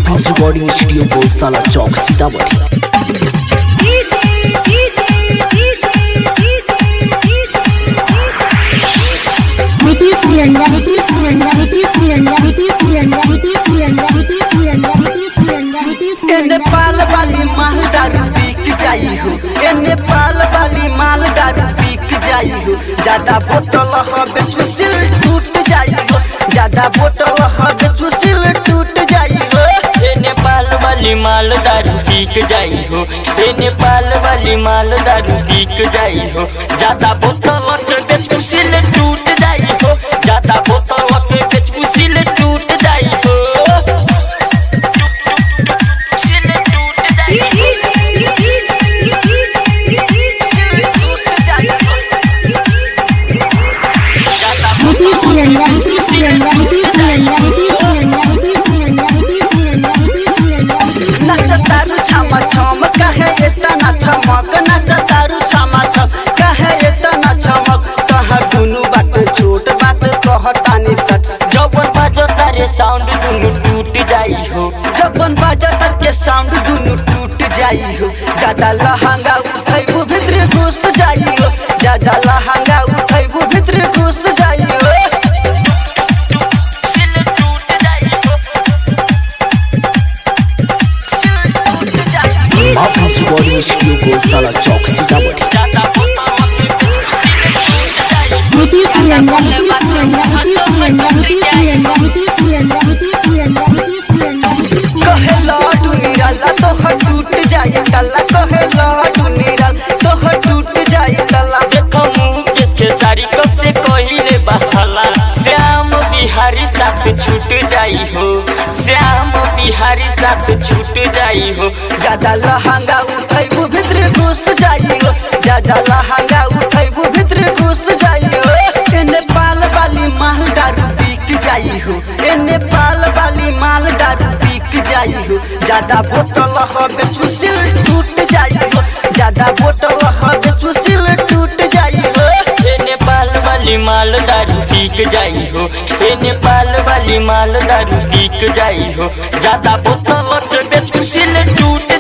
film recording studio गौशाला चौक सीतामढ़ी नीतीश तिरंगा नीतीश तिरंगा नीतीश तिरंगा नीतीश तिरंगा नीतीश तिरंगा नीतीश तिरंगा नीतीश तिरंगा नीतीश ए नेपाल वाली माल दारू बिक जाई हो ए नेपाल वाली माल दारू बिक जाई हो ज्यादा बोतल हबे सुसिल टूट जाई हो ज्यादा बोतल हबे सुसिल टूट जाई हो ए नेपाल वाली माल दारू बिक जाई हो ए नेपाल वाली माल दारू बिक जाई हो ज्यादा बोतल के बेच कुसिल टूट जाई हो ज्यादा बोतल के बेच कुसिल टूट जाई हो कुसिल टूट जाई हो सुसिल टूट जाई हो ज्यादा नीतीश तिरंगा नीतीश तिरंगा नीतीश तिरंगा नीतीश तिरंगा नीतीश तिरंगा नीतीश तिरंगा नीतीश तिरंगा नाच तारू छामा छम कहे इतना छमक नाच तारू छामा छम कहे इतना छमक कहा दुनु बात छोट बात कहतानी सच जवन बाजो तारे साउंड दुनु टूट जाई हो जबन बाजा तक के साउंड दुनु टूट जाई हो ज्यादा लहंगा उठैबू भीतर घुस जाई हो ज्यादा लहंगा उठैबू भीतर घुस जाई हो कुसिल टूट जाई हो सिर टूट जाई हो माँ फिल्म रिकॉर्डिंग स्टूडियो गौशाला चौक सीतामढ़ी ज्यादा बोतल के बेच कुसिल टूट जाई हो नीतीश तिरंगा नीतीश तिरंगा नीतीश तिरंगा नीतीश तिरंगा नीतीश तिरंगा नीतीश तिरंगा नीतीश तिरंगा कहे लाडू निराला तोहर टूट जाई कला कहे लाडू निराल तोहर टूट जाई कला देखो मुकेश के सारी कब से कहिले बहाला श्याम बिहारी साथ छूट जाई हो श्याम बिहारी साथ छूट जाई हो ज्यादा लहंगा उठैबू भीतर घुस जाई हो ज्यादा लहंगा उठैबू भीतर घुस जाई हो ए नेपाल वाली माल दारू बिक जाई हो ए नेपाल वाली माल दारू बिक जाई हो ज्यादा बोतल हबे सुसिल टूट जाई हो ज्यादा बोतल हबे सुसिल टूट जाई हो ए नेपाल वाली माल दारू बिक जाई हो ए नेपाल वाली माल दारू बिक जाई हो ज्यादा बोतल के बेच कुसिल टूट